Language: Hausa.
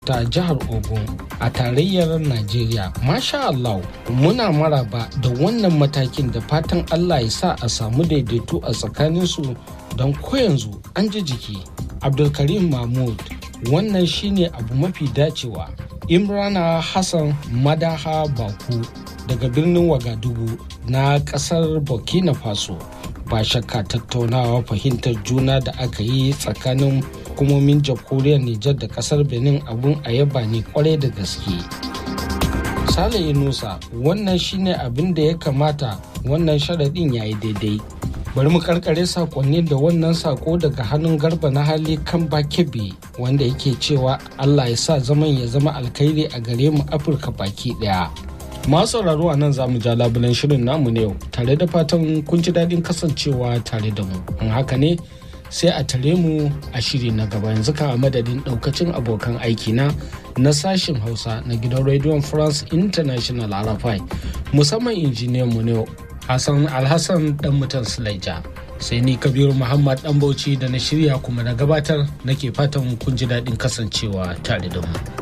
ta jihar Ogun a tarayyar Najeriya. Masha Allah, muna maraba da wannan matakin da fatan Allah ya sa a samu daidaito a tsakaninsu don ko yanzu an ji jiki. Abdulkarim Mahmud, wannan shine abu mafi dacewa. Imrana Hassan Madaha Baku daga birnin Wagadugu na kasar Burkina Faso. Ba shakka tattaunawa fahimtar juna da aka yi tsakanin hukumomin jamhuriyar Nijar da kasar Benin abun a yaba ne kwarai da gaske. Sale Inusa wannan shine abin da ya kamata wannan sharaɗin ya yi daidai. Bari mu karkare sakonni da wannan sako daga hannun garba na hali kan bakebe wanda yake cewa Allah ya sa zaman ya zama alkhairi a gare mu Afirka baki ɗaya. Masu sauraro a nan za mu ja labulen shirin namu ne yau tare da fatan kun ji daɗin kasancewa tare da mu. In haka ne sai a tare mu a shiri na gaba yanzu ka madadin daukacin abokan aiki na na sashen hausa na gidan rediyon france international arafai musamman injiniyan mu ne hassan alhassan dan mutan sulaija sai ni kabiru muhammad dan bauchi da na shirya kuma na gabatar nake fatan kun ji daɗin kasancewa tare da mu.